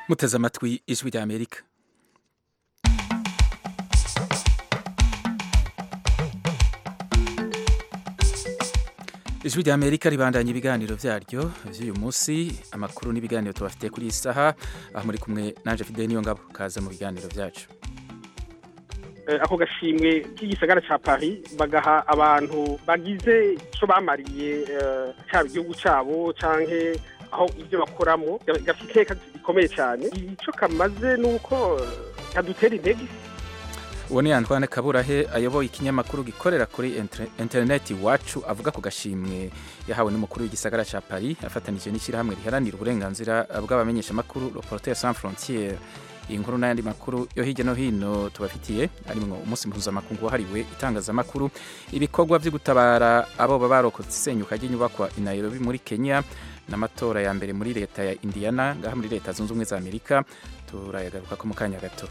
muteze amatwi ijwi rya amerika ijwi rya amerika ribandanya ibiganiro vyaryo vy'uyu munsi amakuru n'ibiganiro tubafitiye kuri iyi saha aho muri kumwe nanje fideli niyo ngabo kaze mu biganiro vyacu ako gashimwe k'igisagara ca Paris bagaha abantu bagize ico bamariye cyaba igihugu cabo canke aho ibyo bakoramo gafite iteka rikomeye cyane ico kamaze nuko kadutera intege uwo ni Antoine Kaburahe ayoboye ikinyamakuru gikorera kuri interineti iwacu avuga ku gashimwe yahawe n'umukuru w'igisagara ca Paris afatanije n'ishyirahamwe riharanira uburenganzira bw'abamenyeshamakuru Reporters sans frontières iyi nkuru n'ayandi makuru yo hirya no hino tubafitiye harimwo umunsi mpuzamakungu wahariwe itangazamakuru ibikorwa vyo gutabara abo baba barokotse isenyuka ry'inyubakwa i Nairobi muri Kenya n'amatora ya mbere muri leta ya Indiana ngaha muri leta zunze ubumwe za Amerika turayagaruka ko mu kanya gato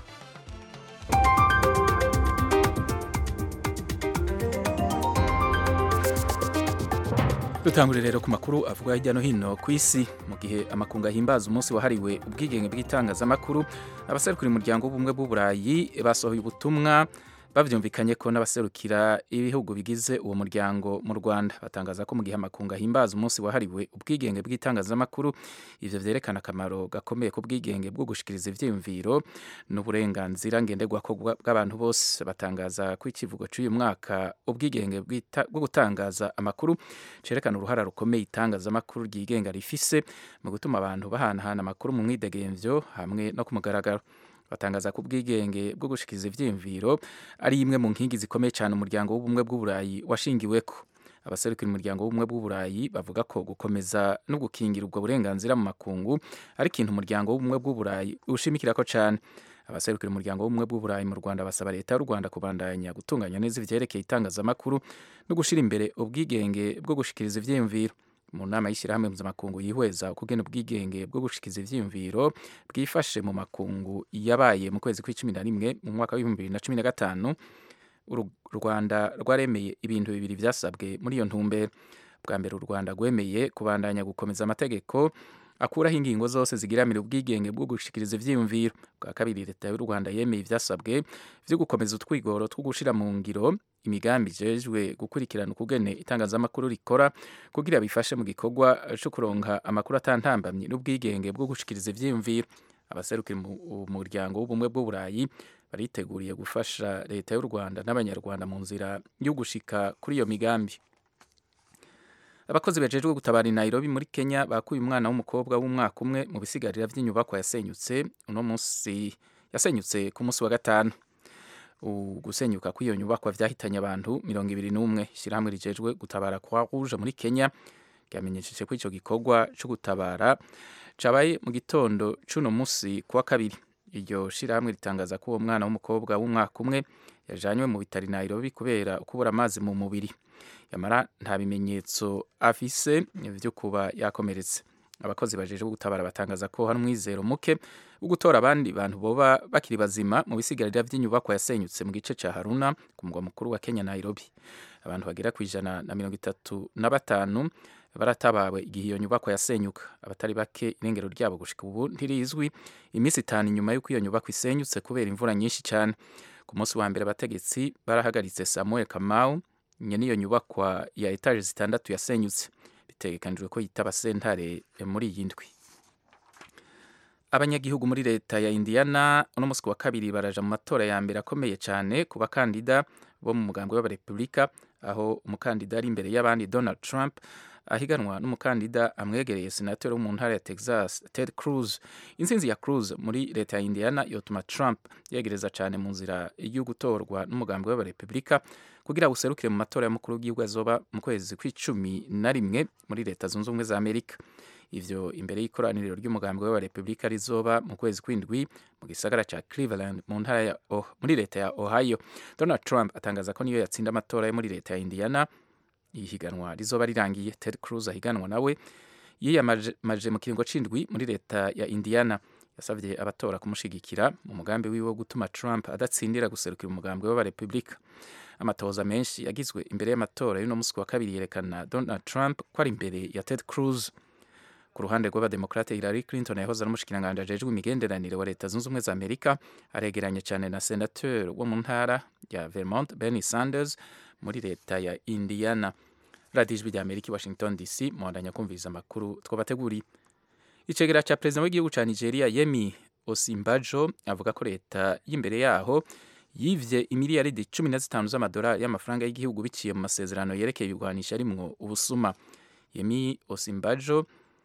dutangure rero ku makuru avuga hirya no hino ku isi mu gihe amakungu ahimbaza umunsi wahariwe ubwigenge bw'itangazamakuru abaserukira umuryango w'ubumwe bw'uburayi basohoye ubutumwa bavyumvikanye ko n'abaserukira ibihugu bigize uwo muryango mu Rwanda batangaza ko mu gihe amakungu ahimbaza umunsi wahariwe ubwigenge bw'itangazamakuru ivyo vyerekana akamaro gakomeye ku bwigenge bwo gushikiriza ivyiyumviro n'uburenganzira ngenderwako bw'abantu bose batangaza ko ikivugo c'uyu mwaka ubwigenge bwo gutangaza amakuru cerekana uruhara rukomeye itangazamakuru ryigenga rifise mu gutuma abantu bahanahana amakuru mu mwidegemvyo hamwe no ku mugaragaro batangaza ko ubwigenge bwo gushikiriza ivyiyumviro ari imwe mu nkingi zikomeye cyane umuryango w'ubumwe bw'uburayi washingiweko abaserukira umuryango w'ubumwe bw'uburayi bavuga ko gukomeza no gukingira ubwo burenganzira mu makungu ari ikintu umuryango w'ubumwe bw'uburayi ushimikirako cyane abaserukira umuryango w'ubumwe bw'uburayi mu Rwanda basaba leta y'u Rwanda kubandanya gutunganya neza ivyerekeye itangazamakuru no gushira imbere ubwigenge bwo gushikiriza ivyiyumviro mu nama y'ishyirahamwe mpuzamakungu yihweza ukugena ubwigenge bwo gushikiza ivyiyumviro bwifashe mu makungu yabaye mu kwezi kw'icumi na rimwe mu mwaka w'ibihumbi bibiri na cumi na gatanu u rwanda rwaremeye ibintu bibiri vyasabwe muri iyo ntumbero bwa mbere u rwanda rwemeye kubandanya gukomeza amategeko akuraho ingingo zose zigiramira ubwigenge bwo gushikiriza ivyiyumviro bwa kabiri leta y'u rwanda yemeye ivyasabwe vyo gukomeza utwigoro two gushira mu ngiro imigambi ijejwe gukurikirana ukugene itangazamakuru rikora kugira bifashe mu gikorwa co kuronka amakuru atantambamye n'ubwigenge bwo gushikiriza ivyiyumviro abaserukira umuryango w'ubumwe bw'uburayi bariteguriye gufasha leta y'u rwanda n'abanyarwanda mu nzira yo gushika kuri iyo migambi abakozi bajejwe gutabara i Nairobi muri Kenya bakuye umwana w'umukobwa w'umwaka umwe mu bisigarira vy'inyubakwa yasenyutse uno munsi yasenyutse ku munsi wa gatanu gusenyuka kw'iyo nyubakwa vyahitanye abantu mirongo ibiri n'umwe ishyirahamwe rijejwe gutabara kwa rouge muri Kenya ryamenyesheje ko ico gikorwa co gutabara cabaye mu gitondo c'uno munsi kuwa kabiri iryo shirahamwe ritangaza ko uwo mwana w'umukobwa w'umwaka umwe yajanywe mu bitari Nairobi kubera kubura amazi mu mubiri yamara nta bimenyetso afise vyo kuba yakomeretse abakozi bajejwe gutabara batangaza ko hari umwizero muke wo gutora abandi bantu boba bakiri bazima mu bisigarira vy'inyubakwa yasenyutse mu gice ca Haruna ku mugwa mukuru wa Kenya Nairobi abantu bagera ku ijana na mirongo itatu na batanu baratabawe igihe iyo nyubakwa yasenyuka abatari bake irengero ryabo gushika ubu ntirizwi iminsi itanu inyuma y'uko iyo nyubakwa isenyutse kubera imvura nyinshi cyane ku munsi wa mbere abategetsi barahagaritse Samuel Kamau nyene iyo nyubakwa ya etaje zitandatu yasenyutse bitegekanijwe ko yitaba sentare muri iyi ndwi abanyagihugu muri leta ya Indiana uno munsi wa kabiri baraja mu matora ya mbere akomeye cyane ku bakandida bo mu mugambi w'abarepublika aho umukandida ari imbere y'abandi Donald Trump ahiganwa n'umukandida amwegereye senateri wo mu ntara ya Texas Ted Cruz intsinzi ya Cruz muri leta ya Indiana yotuma Trump yegereza cyane mu nzira yo gutorwa n'umugambi w'abarepublika kugira userukire mu matora y'umukuru w'igihugu azoba mu kwezi kw'icumi na rimwe muri leta zunze ubumwe za Amerika ivyo imbere y'ikoraniro ry'umugambi w'abarepublika rizoba mu kwezi kw'indwi mu gisagara ca Cleveland mu ntara ya oh, muri leta ya Ohio Donald Trump atangaza ko niyo yatsinda amatora yo muri leta ya Indiana ihiganwa rizoba rirangiye Ted Cruz ahiganwa nawe yiyamaje mu kiringo c'indwi muri leta ya Indiana yasavye abatora kumushigikira mu mugambi wiwe wo gutuma Trump adatsindira guserukira umugambi w'abarepublika amatohoza menshi yagizwe imbere y'amatora y'uno musi wa kabiri yerekana Donald Trump ko ari imbere ya Ted Cruz ku ruhande rw'abademokrate Hillary Clinton yahoze ari umushikiranganji ajejwe imigenderanire wa leta zunze ubumwe za Amerika aregeranye cyane na senateur wo mu ntara ya Vermont Bernie Sanders muri leta ya Indiana radiyo ijwi rya Amerika i Washington DC muhandanya kumviriza amakuru twabateguriye icegera cya perezida w'igihugu cya Nigeria Yemi Osinbajo avuga ko leta y'imbere yaho yivye imiliyaridi cumi na zitanu z'amadolari y'amafaranga y'igihugu biciye mu masezerano yerekeye ibigwanisha arimwo ubusuma Yemi Osinbajo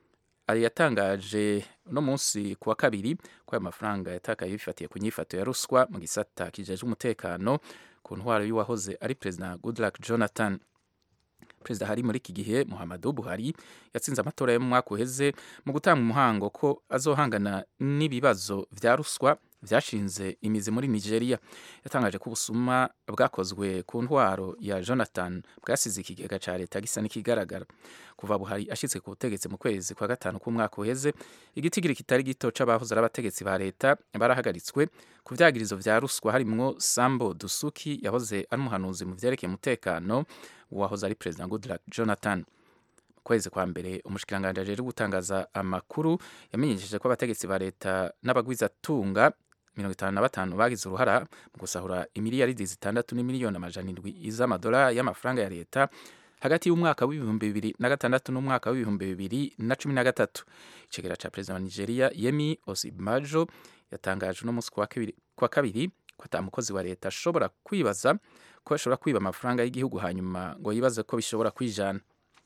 ari yatangaje uno munsi ku wa kabiri ko ayo mafaranga yatakaye bifatiye ku nyifato ya ruswa mu gisata kijejwe umutekano ku ntwaro y'uwahoze ari perezida Goodluck Jonathan perezida hari muri iki gihe Muhammadu Buhari yatsinze amatora yo mu mwaka uheze mu gutanga umuhango ko azohangana n'ibibazo vya ruswa vyashinze imizi muri Nigeria yatangaje ko ubusuma bwakozwe ku ntwaro ya Jonathan bwasize ikigega ca leta gisa n'ikigaragara kuva Buhari ashitse ku butegetsi mu kwezi kwa gatanu k'umwaka uheze igitigiri kitari gito c'abahoze ari abategetsi ba leta barahagaritswe ku vyagirizo vya ruswa harimwo Sambo Dusuki yahoze ari umuhanuzi mu vyerekeye umutekano uwahoze ari perezida Goodluck Jonathan kwezi kwa mbere umushikiranganje ajejwe gutangaza amakuru yamenyesheje ko abategetsi ba leta n'abagwizatunga mirongo itanu na batanu bagize uruhara mu gusahura imiliyaridi zitandatu n'imiliyoni amajana indwi z'amadolari y'amafaranga ya leta hagati y'umwaka w'ibihumbi bibiri na gatandatu n'umwaka w'ibihumbi bibiri na cumi na gatatu icegera ca perezida wa nigeria yemi osibajo yatangaje uno munsi kwa kabiri ko ata mukozi wa leta ashobora kwibaza ko ashobora kwiba amafaranga y'igihugu hanyuma ngo yibaze ko bishobora kwijana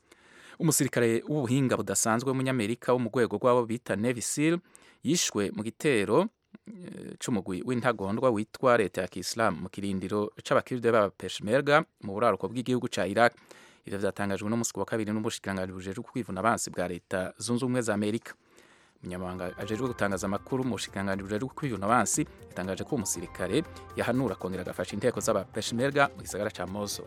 umusirikare w'ubuhinga budasanzwe w'umunyamerika wo mu rwego rw'abo bita Navy SEAL yishwe mu gitero c'umugwi w'intagondwa witwa leta ya Kiislamu mu kirindiro c'abakiride b'aba Peshmerga mu buraruko bw'igihugu ca Iraq ivyo vyatangajwe no musi wa kabiri n'umushikiranganji bujejwe kwivuna abansi bwa leta zunze ubumwe za Amerika umunyamabanga ajejwe gutangaza amakuru mu bushikiranganji bujejwe kwivuna abansi yatangaje ko umusirikare yahanura kongera agafasha inteko z'aba Peshmerga mu gisagara ca Mosul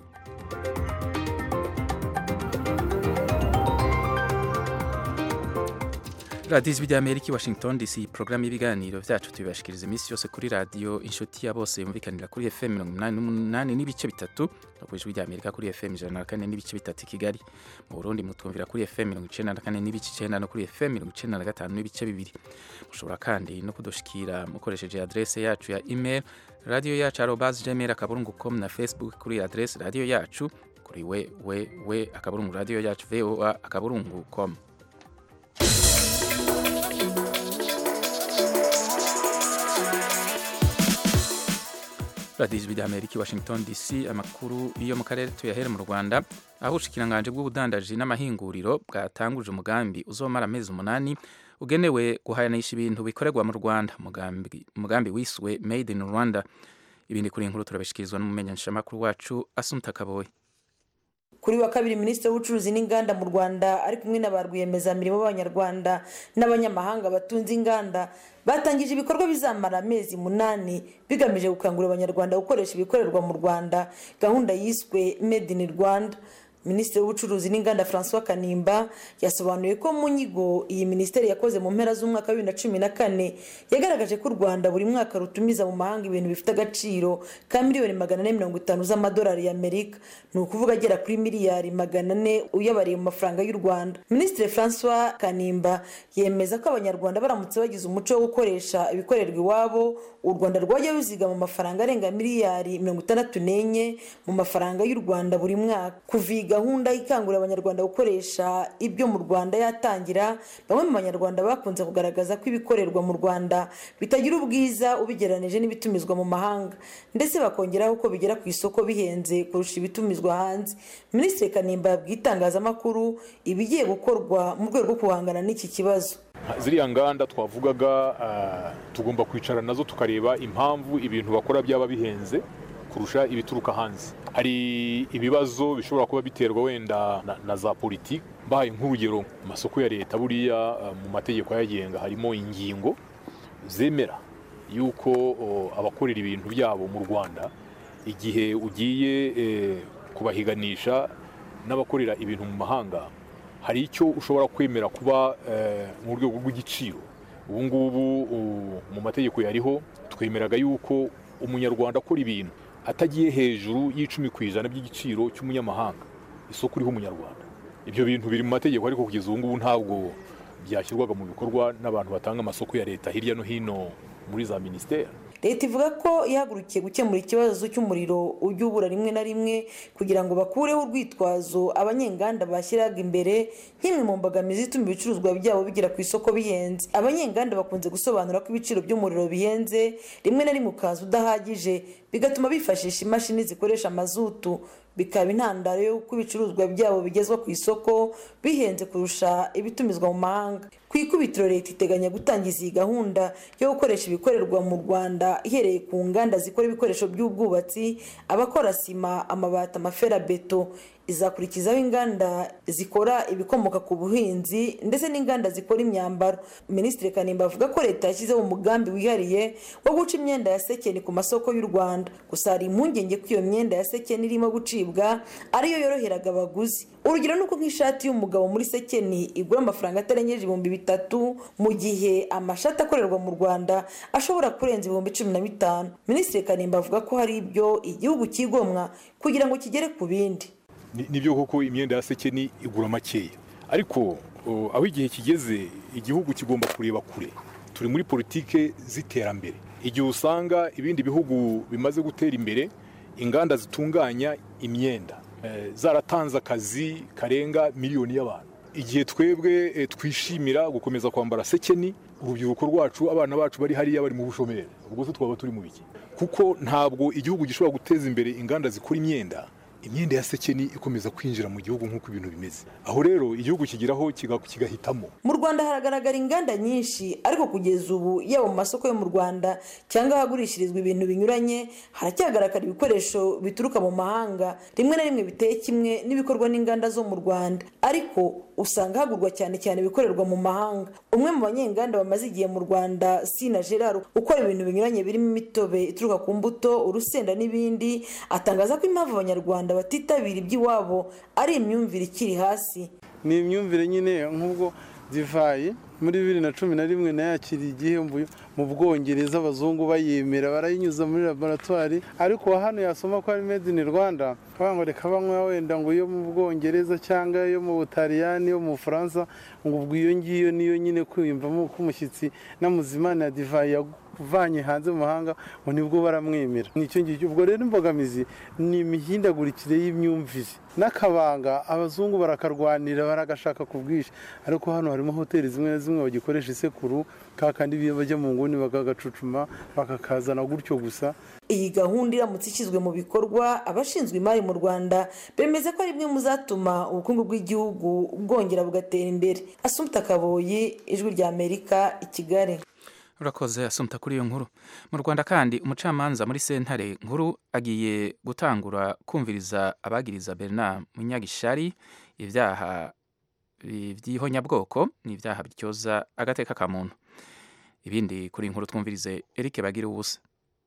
radiyo ijwi rya amerika i washington dc porogaramu y'ibiganiro byacu tubibashikiriza iminsi yose kuri radiyo inshuti ya bose yumvikanira kuri fm mirongo inani n'umunani n'ibice bitatu no ku ijwi rya amerika kuri fm ijana na kane n'ibice bitatu i kigali mu burundi mutwumvira kuri fm mirongo icenda na kane n'ibice icenda no kuri fm mirongo icenda na gatanu n'ibice bibiri mushobora kandi no kudushikira mukoresheje adrese yacu ya email radiyo yacu arobas gmail akaburungu com na facebook kuri adrese radiyo yacu kuri we we we akaburungu radiyo yacu voa akaburungu com radiyo ijwi rya amerika i washington dc amakuru yo mu karere tuyahere mu rwanda aho ubushikiranganji bw'ubudandaji n'amahinguriro bwatanguje umugambi uzomara amezi umunani ugenewe guhayanisha ibintu bikorerwa mu rwanda umugambi wiswe made in rwanda ibindi kuri inkuru turabishikirizwa n'umumenyeshamakuru wacu asumta kaboye kuri wa kabiri minisitiri w'ubucuruzi n'inganda mu rwanda ari kumwe na ba rwiyemezamirimo b'abanyarwanda n'abanyamahanga batunze inganda batangije ibikorwa bizamara amezi munani bigamije gukangurira abanyarwanda gukoresha ibikorerwa mu rwanda gahunda yiswe made in rwanda minisitiri w'ubucuruzi n'inganda francois kanimba yasobanuye ko mu nyigo iyi minisiteri yakoze mu mpera z'umwaka wa bibiri na cumi na kane yagaragaje ko u rwanda buri mwaka rutumiza mu mahanga ibintu bifite agaciro ka miliyoni magana ane mirongo itanu z'amadolari y'amerika ni ukuvuga agera kuri miliyari magana ane uyabariye mu mafaranga y'u rwanda minisitiri francois kanimba yemeza ko abanyarwanda baramutse bagize umuco wo gukoresha ibikorerwa iwabo u rwanda rwajya ruzigama amafaranga arenga miliyari mirongo itandatu n'enye mu mafaranga y'u rwanda buri mwaka kuva iyi gahunda ikangurira abanyarwanda gukoresha ibyo mu rwanda yatangira bamwe mu banyarwanda bakunze kugaragaza ko ibikorerwa mu rwanda bitagira ubwiza ubigereranije n'ibitumizwa mu mahanga ndetse bakongeraho ko bigera ku isoko bihenze kurusha ibitumizwa hanze minisitiri kanimba yabwiye itangazamakuru ibigiye gukorwa mu rwego rwo guhangana n'iki kibazo ziriya nganda twavugaga tugomba kwicara nazo tukareba impamvu ibintu bakora byaba bihenze kurusha ibituruka hanze hari ibibazo bishobora kuba biterwa wenda na, na za politiki mbahaye nk'urugero amasoko ya leta buriya mu mategeko ayagenga harimo ingingo zemera yuko abakorera ibintu byabo mu rwanda igihe ugiye kubahiganisha n'abakorera ibintu mu mahanga hari icyo ushobora kwemera kuba mu rwego rw'igiciro ubu ngubu mu mategeko yariho twemeraga yuko umunyarwanda akora ibintu atagiye hejuru y'icumi ku ijana by'igiciro cy'umunyamahanga isoko uriho umunyarwanda ibyo bintu biri mu mategeko ariko kugeza ubu ngubu ntabwo byashyirwaga mu bikorwa n'abantu batanga amasoko ya leta hirya no hino muri za minisiteri leta ivuga ko ihagurukiye gukemura ikibazo cy'umuriro ujya ubura rimwe na rimwe kugira ngo bakureho urwitwazo abanyenganda bashyiraga imbere nk'imwe mu mbogamizi ituma ibicuruzwa byabo bigera ku isoko bihenze abanyenganda bakunze gusobanura ko ibiciro by'umuriro bihenze rimwe na rimwe ukaza udahagije bigatuma bifashisha imashini zikoresha mazutu bikaba intandaro y'uko ibicuruzwa byabo bigezwa ku isoko bihenze kurusha ibitumizwa mu mahanga ku ikubitiro leta iteganya gutangiza iyi gahunda yo gukoresha ibikorerwa mu rwanda ihereye ku nganda zikora ibikoresho by'ubwubatsi abakora sima amabati amaferabeto izakurikizaho inganda zikora ibikomoka ku buhinzi ndetse n'inganda zikora imyambaro minisitiri kanimba avuga ko leta yashyizeho umugambi wihariye wo guca imyenda ya sekeni ku masoko y'u rwanda gusa hari impungenge ko iyo myenda ya sekeni irimo gucibwa ariyo yoroheraga abaguzi urugero ni uko nk'ishati y'umugabo muri sekeni igura amafaranga atarengeje ibihumbi bitatu mu gihe amashati akorerwa mu rwanda ashobora kurenza ibihumbi cumi na bitanu minisitiri kanimba avuga ko hari ibyo igihugu kigomwa kugira ngo kigere ku bindi nibyo koko imyenda ya sekeni igura makeya ariko aho igihe kigeze igihugu kigomba kureba kure turi muri politike z'iterambere igihe usanga ibindi bihugu bimaze gutera imbere inganda zitunganya imyenda zaratanze akazi karenga miliyoni y'abantu igihe twebwe twishimira gukomeza kwambara sekeni urubyiruko rwacu abana bacu bari hariya bari mu bushomeri ubwo se twaba turi mu biki kuko ntabwo igihugu gishobora guteza imbere inganda zikora imyenda imyenda ya sekeni ikomeza kwinjira mu gihugu nk'uko ibintu bimeze aho rero igihugu kigeraho kigahitamo mu rwanda haragaragara inganda nyinshi ariko kugeza ubu yaba mu masoko yo mu rwanda cyangwa ahagurishirizwa ibintu binyuranye haracyagaragara ibikoresho bituruka mu mahanga rimwe na rimwe biteye kimwe n'ibikorwa n'inganda zo mu rwanda ariko usanga hagurwa cyane cyane ibikorerwa mu mahanga umwe mu banyenganda bamaze igihe mu rwanda sina gerard ukora ibintu binyuranye birimo imitobe ituruka ku mbuto urusenda n'ibindi atangaza ko impamvu abanyarwanda batitabira iby'iwabo ari imyumvire ikiri hasi ni imyumvire nyine nk'ubwo divayi muri bibiri na cumi na rimwe nayakiriye igihembo mu bwongereza abazungu bayemera barayinyuza muri laboratwari ariko hano yasoma ko ari made in rwanda ngo reka banywa wenda ngo iyo mu bwongereza cyangwa iyo mu butaliyani yo mu bufaransa ngo ubwo iyo ngiyo niyo nyine kwiyumvamo ko umushyitsi n'amuzimana ya divayi uvanye hanze mu mahanga ngo nibwo baramwemera nicyo ngicyo ubwo rero imbogamizi ni imihindagurikire y'imyumvire n'akabanga abazungu barakarwanira baragashaka ku bwinshi ariko hano harimo hoteli zimwe na zimwe bagikoresha isekuru kakandi bajya mu nguni bakagacucuma bakakazana gutyo gusa iyi gahunda iramutse ishyizwe mu bikorwa abashinzwe imari mu rwanda bemeza ko ari imwe mu zatuma ubukungu bw'igihugu bwongera bugatera imbere asumta kaboyi ijwi rya amerika i kigali urakoze asumta kuri iyo nkuru mu rwanda kandi umucamanza muri sentare nkuru agiye gutangura kumviriza abagiriza bernard munyagishari ibyaha by'ihonyabwoko ni ibyaha bityoza agateka ka muntu ibindi kuri inkuru twumvirize eric bagira ubusa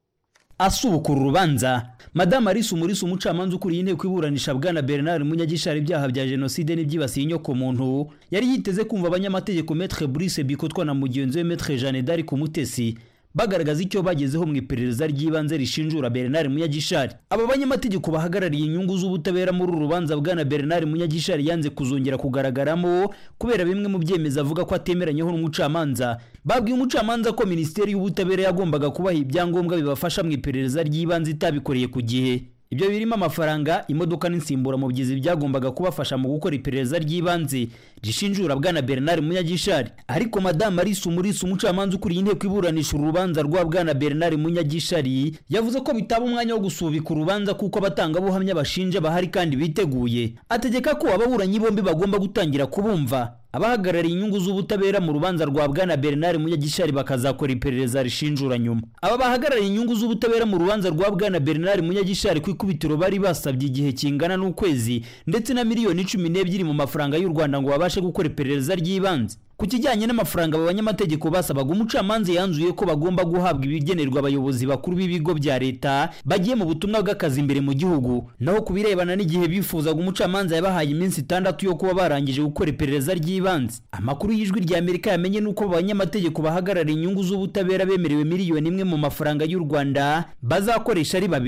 asubukura urubanza madamu arisa umurisa umucamanza ukuriye inteko iburanisha bwana bernard munyagishari ibyaha bya jenoside n'ibyibasiye inyoko muntu yari yiteze kumva abanyamategeko metre brice bikotwa na mugenzi we metre jeanne d'arc umutesi bagaragaza icyo bagezeho mu iperereza ry'ibanze rishinjura bernard munyagishari aba banyamategeko bahagarariye inyungu z'ubutabera muri uru rubanza bwana bernard munyagishari yanze kuzongera kugaragaramo kubera bimwe mu byemezo avuga ko atemeranyeho n'umucamanza babwiye umucamanza ko minisiteri y'ubutabera yagombaga kubaha ibyangombwa bibafasha mu iperereza ry'ibanze itabikoreye ku gihe ibyo birimo amafaranga imodoka n'insimburamubyizi byagombaga kubafasha mu gukora iperereza ry'ibanze rishinjura bwana bernard munyagishari ariko madamu arisa umurisa umucamanza ukuriye inteko iburanisha urubanza rwa bwana bernard munyagishari yavuze ko bitaba umwanya wo gusubika urubanza kuko abatangabuhamya bashinja bahari kandi biteguye ategeka ko ababuranyi bombi bagomba gutangira kubumva abahagarariye inyungu z'ubutabera mu rubanza rwa bwana bernard munyagishari bakazakora iperereza rishinjura nyuma aba bahagarariye inyungu z'ubutabera mu rubanza rwa bwana bernard munyagishari ku ikubitiro bari basabye igihe kingana n'ukwezi ndetse na miliyoni cumi n'ebyiri mu mafaranga y'u rwanda ngo babashe gukora iperereza ry'ibanze ku kijyanye n'amafaranga aba banyamategeko basabaga umucamanza yanzuye ko bagomba guhabwa ibigenerwa abayobozi bakuru b'ibigo bya leta bagiye mu butumwa bw'akazi imbere mu gihugu naho ku birebana n'igihe bifuzaga umucamanza yabahaye iminsi itandatu yo kuba barangije gukora iperereza ry'ibanze amakuru y'ijwi rya amerika yamenye n'uko abanyamategeko bahagarariye inyungu z'ubutabera bemerewe miliyoni imwe mu mafaranga y'u rwanda bazakoresha ari babiri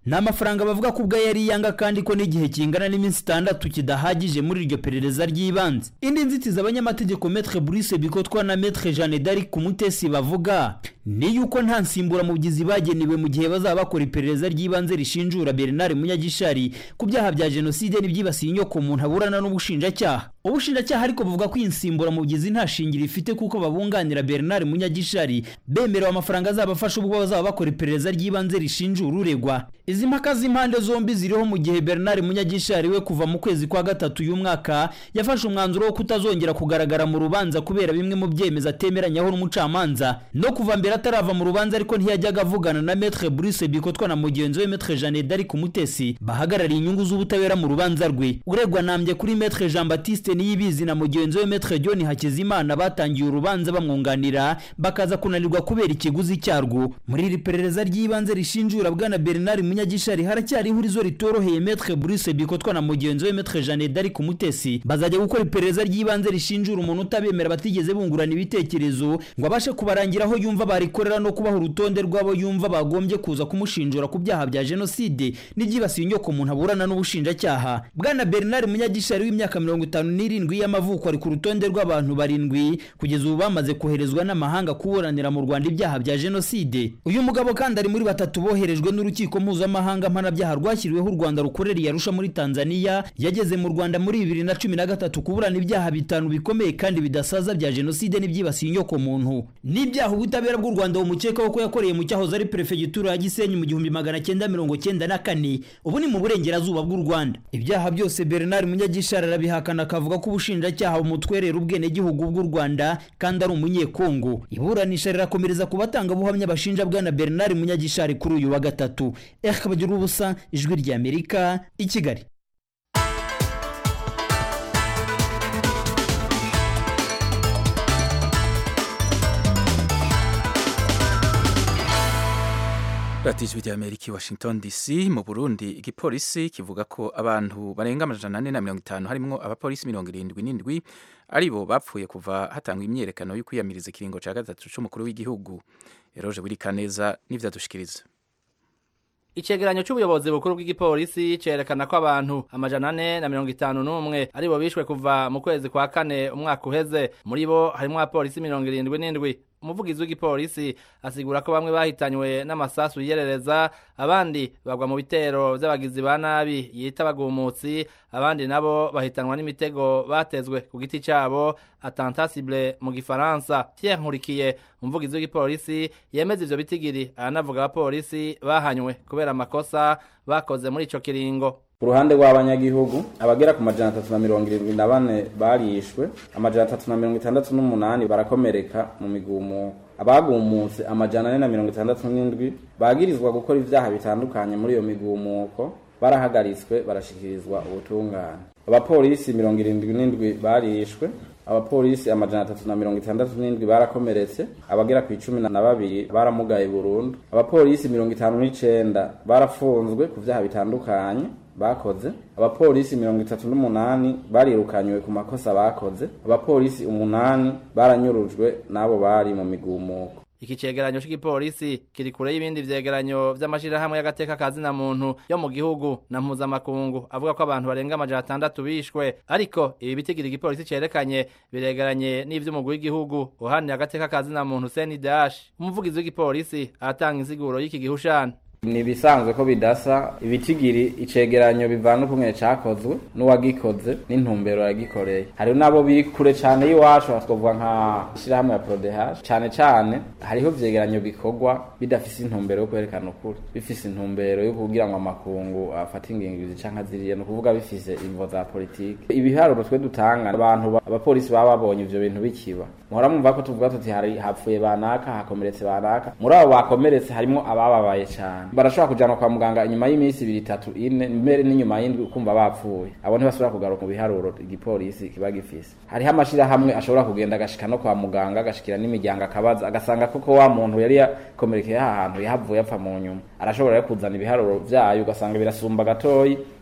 ni amafaranga bavuga ko ubwo yari yanga kandi ko n'igihe kingana n'iminsi itandatu kidahagije muri iryo perereza ry'ibanze indi nzitizi abanyamategeko metre Brice Bikotwa na metre Jeanne d'Arc Kumutesi bavuga ni yuko nta nsimburamubyizi bagenewe mu gihe bazaba bakora iperereza ry'ibanze rishinjura Bernard Munyagishari ku byaha bya jenoside n'ibyibasiye inyoko umuntu aburana n'ubushinjacyaha ubushinjacyaha ariko buvuga ko iyi nsimburamubyizi nta shingiro ifite kuko babunganira Bernard Munyagishari bemerewe amafaranga azabafasha ubwo bazaba bakora iperereza ry'ibanze rishinjura uregwa izi mpaka z'impande zombi ziriho mu gihe Bernard Munyagishari we kuva mu kwezi kwa gatatu uyu mwaka yafashe umwanzuro wo kutazongera kugaragara mu rubanza kubera bimwe mu byemezo atemeranyaho n'umucamanza no kuva mbere atarava mu rubanza ariko ntiyajyaga avugana na Maître Brice Bikotwa na mugenzi we Maître Jeanne d'Arc Umutesi bahagarariye inyungu z'ubutabera mu rubanza rwe uregwa nambye kuri Maître Jean Baptiste Niyibizi na mugenzi we Maître John Hakizimana batangiye urubanza bamwunganira bakaza kunanirwa kubera ikiguzi cyarwo muri iri perereza ry'ibanze rishinjura bwana Bernard Munyagishari haracyari ihurizo ritoroheye Maître Brice Bikotwa na mugenzi we Maître Jeanne d'Arc Umutesi bazajya gukora iperereza ry'ibanze rishinjura umuntu utabemera batigeze bungurana ibitekerezo ngo abashe kubarangira aho yumva barikorera no kubaha urutonde rw'abo yumva bagombye kuza kumushinjura ku byaha bya jenoside n'ibyibasiye inyoko umuntu aburana n'ubushinjacyaha bwana Bernard Munyagishari w'imyaka mirongo itanu n'irindwi y'amavuko ari ku rutonde rw'abantu barindwi kugeza ubu bamaze koherezwa n'amahanga kuburanira mu Rwanda ibyaha bya jenoside uyu mugabo kandi ari muri batatu boherejwe n'urukiko mpuzamahanga mpanabyaha rwashyiriweho u Rwanda rukorera iyarusha muri Tanzania yageze mu Rwanda muri bibiri na cumi na gatatu kuburana ibyaha bitanu bikomeye kandi bidasaza bya jenoside n'ibyibasiye inyoko muntu n'ibyaha ubutabera bw'u Rwanda bumukekaho ko yakoreye mu cyahoze ari perefegitura ya Gisenyi mu gihumbi magana cyenda mirongo cyenda na kane ubu ni mu burengerazuba bw'u Rwanda ibyaha byose Bernard Munyagishari arabihakana akavuga ko ubushinjacyaha bumutwerera ubwenegihugu bw'u Rwanda kandi ari umunyekongo iburanisha rirakomereza ku batangabuhamya bashinja bwana Bernard Munyagishari kuri uyu wa gatatu Eric Bagirubusa ijwi rya Amerika i Kigali radiyo ijwi rya amerika i washington dc mu burundi igipolisi kivuga ko abantu barenga amajana ane na mirongo itanu harimo abapolisi mirongo irindwi n'indwi ari bo bapfuye kuva hatangwa imyiyerekano yo kwiyamiriza ikiringo cya gatatu cy'umukuru w'igihugu eroje wirikaneza n'ibyadushikiriza icegeranyo c'ubuyobozi bukuru bw'igipolisi cerekana ko abantu amajana ane na mirongo itanu n'umwe ari bo bishwe kuva mu kwezi kwa kane umwaka uheze muri bo harimwo abapolisi mirongo irindwi n'indwi umuvugizi w'igipolisi asigura ko bamwe bahitanywe n'amasasu yiyerereza abandi bagwa mu bitero vy'abagizi ba nabi yita abagumutsi abandi nabo bahitanwa n'imitego batezwe ku giti cabo attentat mu gifaransa Pierre Nkurikiye umuvugizi w'igipolisi yemeza ivyo bitigiri aranavuga abapolisi bahanywe kubera amakosa bakoze muri ico kiringo ku ruhande rw'abanyagihugu abagera ku majana atatu na mirongo irindwi na bane barishwe amajana atatu na mirongo itandatu n'umunani barakomereka mu migumuko abagumutse amajana ane na mirongo itandatu n'indwi bagirizwa gukora ivyaha bitandukanye muri iyo migumuko barahagaritswe barashikirizwa ubutungane abapolisi mirongo irindwi n'indwi barishwe abapolisi amajana atatu na mirongo itandatu n'indwi barakomeretse abagera ku icumi na babiri baramugaye burundu abapolisi mirongo itanu n'icenda barafunzwe ku vyaha bitandukanye bakoze abapolisi mirongo itatu n'umunani barirukanywe ku makosa bakoze abapolisi umunani baranyurujwe n'abo bari mu migumuko iki cegeranyo c'igipolisi kiri kure y'ibindi vyegeranyo vy'amashirahamwe y'agateka ka zina muntu yo mu gihugu na mpuzamakungu avuga ko abantu barenga amajana atandatu bishwe ariko ibi bitigira igipolisi cerekanye biregeranye n'ivy'umugwi w'igihugu uhanira agateka ka zina muntu CNDH umuvugizi w'igipolisi aratanga insiguro y'iki gihushana ni ibisanzwe ko bidasa ibitigiri icegeranyo bivana ukumwe cakozwe n'uwagikoze n'intumbero yagikoreye hariho n'abo biri kure cane y'iwacu twavuga nka ishirahamwe ya prodehash cane cane hariho vyegeranyo bikorwa bidafise intumbero yo kwerekana ukuri bifise intumbero yo kugira ngo amakungu afate ingingo canke ziriya ni ukuvuga bifise imvo za politike ibiharuro twe dutanga abantu abapolisi baba babonye ivyo bintu bikiba muhora mwumva ko tuvuga tuti hari hapfuye banaka hakomeretse banaka muri abo bakomeretse harimwo abababaye cane barashobora kujanwa kwa muganga inyuma y'iminsi ibiri itatu ine mbere n'inyuma y'indwi ukumva bapfuye abo ntibasubira kugaruka mu biharuro igipolisi kiba gifise hariho amashirahamwe ashobora kugenda agashika no kwa muganga agashikira n'imiryango akabaza agasanga koko wa muntu yari yakomerekeye aha hantu yahavuye apfa mu nyuma arashobora kuzana ibiharuro vyayo ugasanga birasumba gatoyi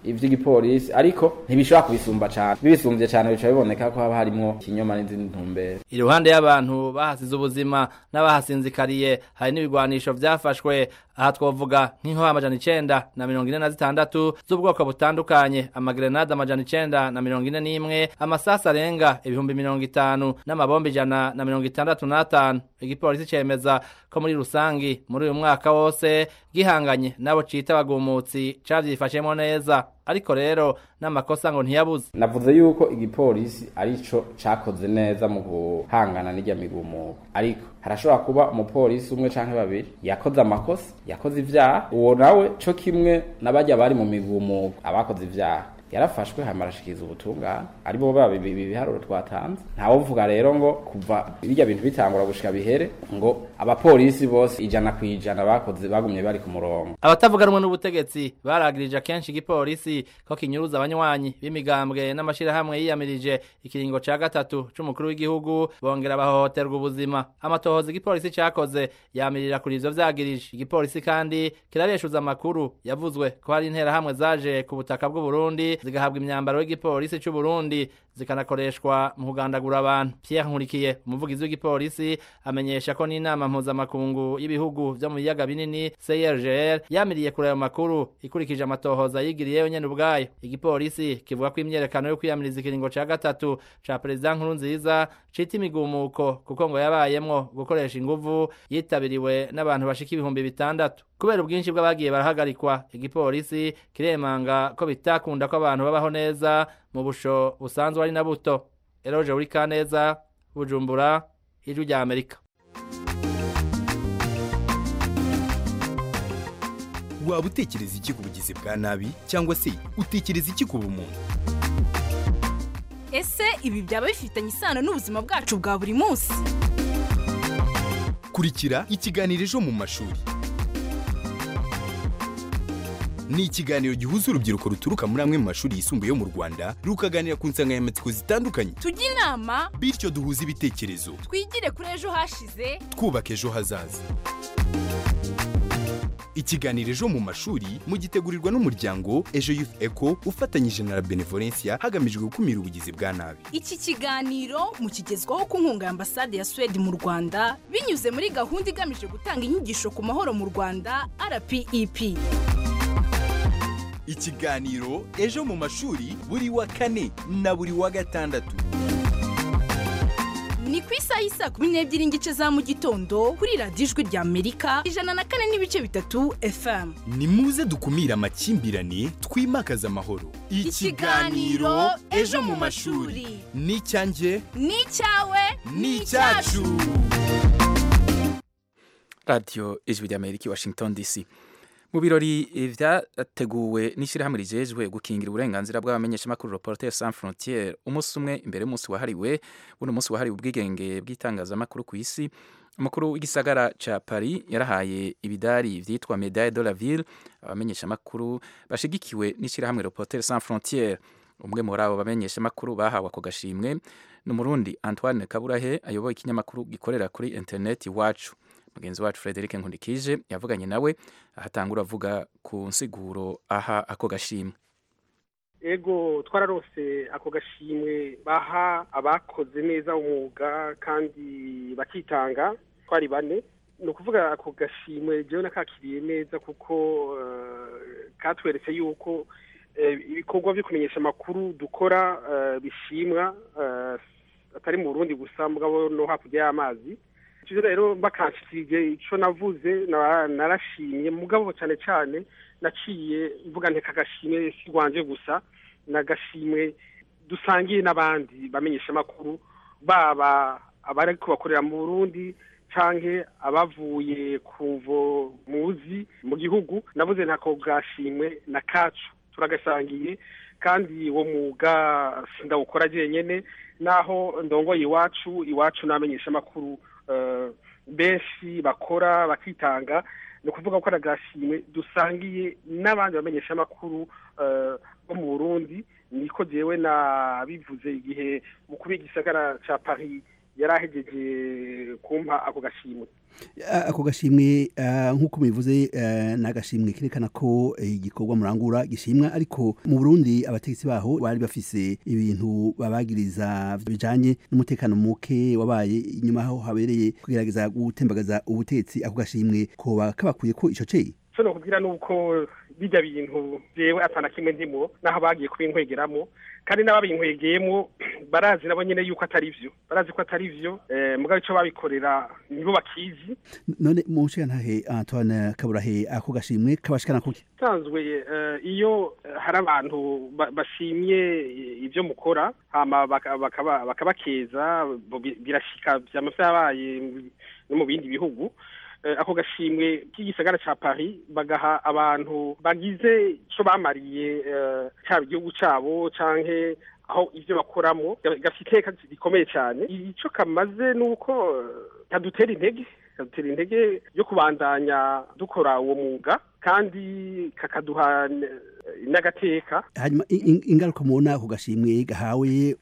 ivy'igipolisi ariko ntibishobora kubisumba cane bibisumbye cane bica biboneka ko haba harimwo ikinyoma n'izindi ntumbero iruhande y'abantu bahasize ubuzima n'abahasinzikariye hari n'ibigwanisho vyafashwe aha twovuga nk'inkoho amajana icenda na mirongo ine na zitandatu z'ubwoko butandukanye amagrenade amajana icenda na mirongo ine n'imwe amasasi arenga ibihumbi mirongo itanu n'amabomba ijana na mirongo itandatu n'atanu igipolisi cemeza ko muri rusangi muri uyu mwaka wose gihanganye n'abo cita abagumutsi cavyifashemwo neza ariko rero n'amakosa ngo ntiyabuze navuze yuko igipolisi arico cakoze neza mu guhangana n'irya migumuko ariko harashobora kuba umupolisi umwe canke babiri yakoze amakosa yakoze ivyaha uwo nawe co kimwe n'abajya bari mu migumuko abakoze ivyaha yarafashwe hama arashikiriza ubutungane aribo baba ibiharuro twatanze ntawovuga rero ngo kuva birya bintu bitangura gushika bihere ngo abapolisi bose ijana ku ijana bakoze bagumye bari ku murongo abatavuga rumwe n'ubutegetsi baragirije kenshi igipolisi ko kinyuruza abanywanyi b'imigambwe n'amashirahamwe yiyamirije ikiringo ca gatatu c'umukuru w'igihugu bongera bahohoterwa ubuzima amatohoza igipolisi cakoze yamirira kuri ivyo vyagirije igipolisi kandi kirareshuza amakuru yavuzwe ko hari interahamwe zaje ku butaka bw'uburundi zigahabwa imyambaro y'igipolisi c'u Burundi zikanakoreshwa mu kugandagura abantu Pierre Nkurikiye umuvugizi w'igipolisi amenyesha ko n'inama mpuzamakungu y'ibihugu vyo mu biyaga binini CIRGL yamiriye kuri ayo makuru ikurikije amatohoza yigiriyeyo nyene ubwayo igipolisi kivuga ko imyerekano yo kwiyamiriza ikiringo ca gatatu ca perezida nkuru nziza cita imigumuko kuko ngo yabayemwo gukoresha inguvu yitabiriwe n'abantu bashika ibihumbi bitandatu kubera ubwinshi bw'abagiye barahagarikwa igipolisi kiremanga ko bitakunda ko abantu babaho neza mu busho busanzwe ari na buto eroje uri kaneza bujumbura ijwi rya amerika waba utekereza iki ku bugizi bwa nabi cyangwa se utekereza iki ku bumuntu ese ibi byaba bifitanye isano n'ubuzima bwacu bwa buri munsi kurikira ikiganiro ejo mu mashuri ni ikiganiro gihuza urubyiruko ruturuka muri amwe mu mashuri yisumbuye yo mu rwanda rukaganira ku nsanganyamatsiko zitandukanye tujye inama bityo duhuze ibitekerezo twigire kuri ejo hashize twubaka ejo hazaza ikiganiro ejo mu mashuri mugitegurirwa n'umuryango ejo youth eco ufatanyije na la benevolencia hagamijwe gukumira ubugizi bwa nabi iki kiganiro mukigezwaho ku nkunga ya ambasade ya suwede mu rwanda binyuze muri gahunda igamije gutanga inyigisho ku mahoro mu rwanda rpep ikiganiro ejo mu mashuri buri wa kane na buri wa gatandatu ni ku isaha y'isa kumi n'ebyiri n'igice za mu gitondo kuri radiyo ijwi rya amerika ijana na kane n'ibice bitatu fm ni muze dukumire amakimbirane twimakaze amahoro Ikiganiro Ejo mu mashuri. ni icyanjye ni icyawe ni icyacu radiyo ijwi rya amerika i washington dc mu birori vyateguwe n'ishyirahamwe rijejwe gukingira uburenganzira bw'abamenyeshamakuru reporter sans frontiere umunsi umwe imbere y'umunsi wahariwe buno munsi wahariwe ubwigenge bw'itangazamakuru ku isi umukuru w'igisagara ca paris yarahaye ibidari vyitwa medaille de la ville abamenyeshamakuru bashigikiwe n'ishyirahamwe reporter sans frontiere umwe muri abo bamenyeshamakuru bahawe ako gashimwe ni umurundi antoine kaburahe ayoboye ikinyamakuru gikorera kuri interineti iwacu mugenzi wacu frederic nkundikije yavuganye nawe ahatangura avuga ku nsiguro aha ako gashimwe ego twararose ako gashimwe baha abakoze neza umwuga kandi bakitanga twari bane ni ukuvuga ako gashimwe jewe nakakiriye neza kuko katweretse yuko ibikorwa byo kumenyesha amakuru dukora bishimwa atari mu burundi gusa mugabo no hakurya y'amazi icyo rero bakanshikirije icyo navuze narashimye mugabo cyane cyane naciye mvuga nteka agashimwe si rwanje gusa n'agashimwe dusangiye n'abandi bamenyesha amakuru baba abari kubakorera mu burundi canke abavuye ku mvo muzi mu gihugu navuze ntako gashimwe na kacu turagasangiye kandi uwo mwuga sindawukora jenyene naho ndongoye iwacu iwacu n'abamenyesha amakuru benshi bakora bakitanga ni ukuvuga ko agashimwe dusangiye n'abandi bamenyesha amakuru bo mu burundi niko jewe nabivuze igihe mukuru w'igisagara ca paris yari ahejeje kumpa ako gashimwe ako gashimwe nk'uko mubivuze ni agashimwe kerekana ko igikorwa murangura gishimwa ariko mu burundi abategetsi baho bari bafise ibintu babagiriza bijanye n'umutekano muke wabaye inyuma aho habereye kugerageza gutembagaza ubutegetsi ako gashimwe koba kabakwiye ko ico ceye so nokubwira nuko bijya bintu jewe atana kimwe ndimo naho bagiye kubinkwegeramo kandi n'ababinkwegeyemo barazi nabo nyene yuko atari vyo barazi ko atari vyo eh, mugabo ico babikorera nibo bakizi none mu ntahe Antoine Kaburahe ako gashimwe kabashikana kuki sanzwe uh, iyo hari abantu bashimye ivyo mukora hama bakabakeza baka, baka birashika vyama vyabaye no mu bindi bihugu ako gashimwe k'igisagara ca Paris bagaha abantu bagize ico bamariye cyaba igihugu cabo canke aho ivyo bakoramo gafite iteka rikomeye cyane ico kamaze nuko kadutera intege kadutera intege yo kubandanya dukora uwo mwuga kandi kakaduha n'agateka hanyuma ingaruka mubona ku gashimwe gahawe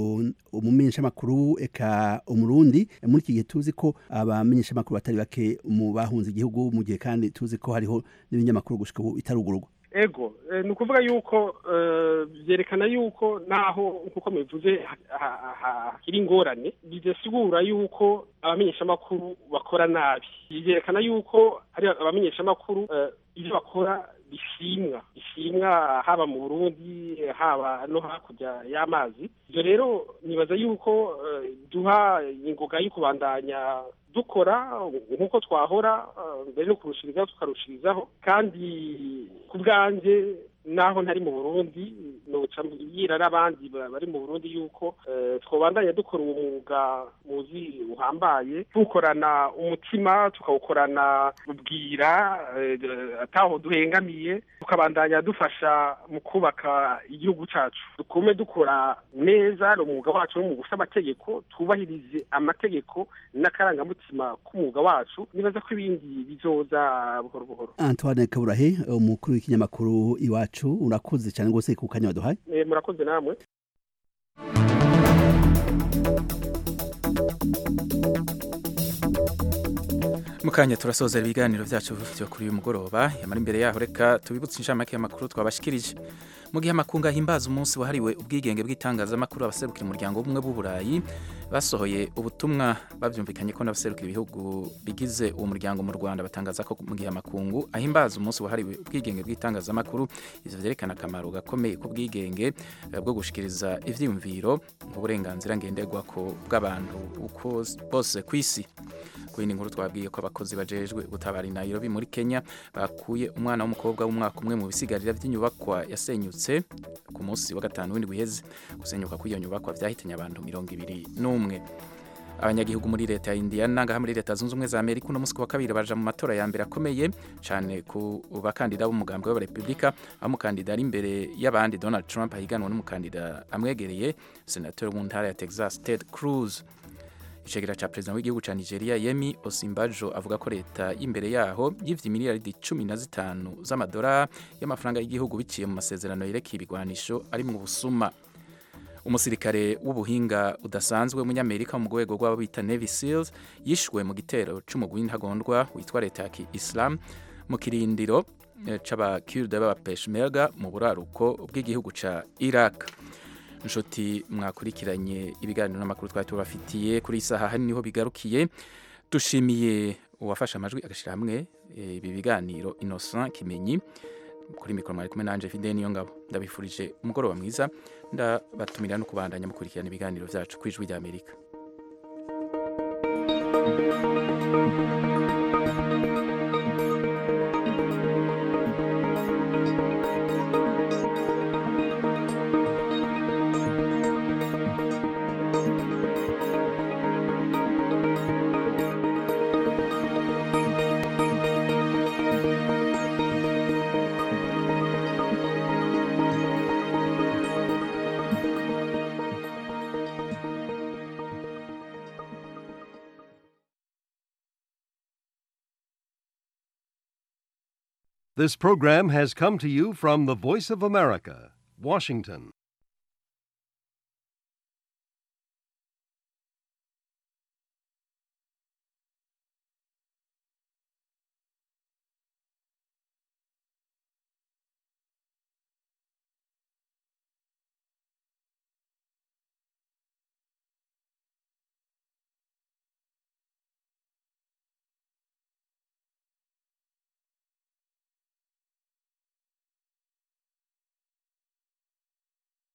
umumenyeshamakuru eka umurundi muri iki gihe tuzi ko abamenyeshamakuru batari bake mu bahunze igihugu mu gihe kandi tuzi ko hariho n'ibinyamakuru gushika ubu bitarugururwa ego ni ukuvuga yuko byerekana yuko naho nk'uko mubivuze hakiri ingorane bidasigura yuko abamenyeshamakuru bakora nabi byerekana yuko ari abamenyeshamakuru ibyo bakora bishimwa bishimwa haba mu burundi haba no hakurya y'amazi ibyo rero nibaza yuko duha ingoga yo kubandanya dukora nk'uko twahora mbere no kurushirizaho tukarushirizaho kandi ku bwanjye naho ntari mu burundi noca mbwira n'abandi bari mu burundi yuko twabandanya dukora uwo mwuga muzi uhambaye tuwukorana umutima tukawukorana ubwira ataho duhengamiye tukabandanya dufasha mu kubaka igihugu cyacu dukume dukora neza umwuga wacu n'umwuga ufite amategeko twubahirize amategeko n'akarangamutima k'umwuga wacu nibaza ko ibindi bizoza buhoro buhoro Antoine Kaburahe umukuru w'ikinyamakuru iwacu urakoze cyane rwose ku kanya waduhaye murakoze namwe mukanya turasozera ibiganiro byacu byo kuri uyu mugoroba yamara imbere yaho reka tubibutse inshamake y'amakuru twabashikirije mu gihe amakungu ahimbaza umunsi wahariwe ubwigenge bw'itangazamakuru abaserukira umuryango w'ubumwe bw'uburayi basohoye ubutumwa babyumvikanye ko n'abaserukira ibihugu bigize uwo muryango mu rwanda batangaza ko mu gihe amakungu ahimbaza umunsi wahariwe ubwigenge bw'itangazamakuru ivyo vyerekana akamaro gakomeye k'ubwigenge bwo gushikiriza ivyiyumviro nk'uburenganzira ngenderwako bw'abantu uko bose ku isi kuri nkuru twabwiye ko abakozi bajejwe gutabara i Nairobi muri Kenya bakuye umwana w'umukobwa w'umwaka umwe mu bisigarira by'inyubakwa yasenyutse ku munsi wa gatanu w'indwi iheze gusenyuka kw'iyo nyubakwa vyahitanye abantu mirongo ibiri n'umwe abanyagihugu muri leta ya Indiana ngaha muri leta zunze ubumwe za Amerika uno munsi wa kabiri baja mu matora ya mbere akomeye cyane ku bakandida b'umugambwe w'abarepublika aho umukandida ari imbere y'abandi Donald Trump ahiganwa n'umukandida amwegereye senator mu ntara ya Texas Ted Cruz icegera ca perezida w'igihugu ca Nigeria Yemi Osinbajo avuga ko leta y'imbere yaho yivye miliyaridi cumi na zitanu z'amadolari y'amafaranga y'igihugu biciye mu masezerano yerekeye ibigwanisho ari mu busuma umusirikare w'ubuhinga udasanzwe w'umunyamerika mu rwego rw'abo bita Navy Seals yishwe mu gitero c'umugwi ntagondwa witwa leta ya Islam mu kirindiro c'abakurde b'abapeshmerga mu buraruko bw'igihugu ca Iraq inshuti mwakurikiranye ibiganiro n'amakuru twari tubafitiye kuri isaha hari niho bigarukiye dushimiye uwafashe amajwi agashyira hamwe ibi biganiro Innocent Kimenyi kuri mikoro mwari kumwe nanje Fidel niyo ngabo ndabifurije umugoroba mwiza ndabatumira no kubandanya mukurikirana ibiganiro byacu ku ijwi rya Amerika This program has come to you from the Voice of America, Washington.